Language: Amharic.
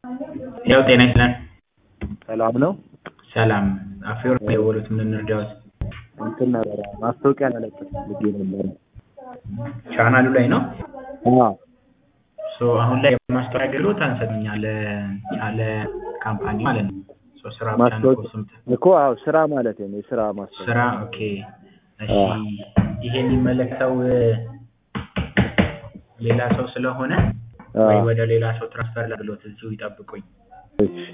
ያው ጤና ይስጥልን። ሰላም ነው። ሰላም አፈወርቅ ነው የደወሉት ምን እንርዳዎት? እንትን ነበረ ማስታወቂያ መለጠፍ ፈልጌ ነበረ። ቻናሉ ላይ ነው። አዎ ሶ አሁን ላይ የማስታወቂያ አገልግሎት አንሰጥም እኛ ለ ካምፓኒ ማለት ነው። ሶ ስራ ብቻ ነው ማስታወቂያ ስምት እኮ አዎ ስራ ማለት ነው። የስራ ማስታወቂያ ስራ ኦኬ። እሺ ይሄ የሚመለከተው ሌላ ሰው ስለሆነ ወይ አዎ ወደ ሌላ ሰው ትራንስፈር ለብሎት እዚሁ ይጠብቁኝ። እሺ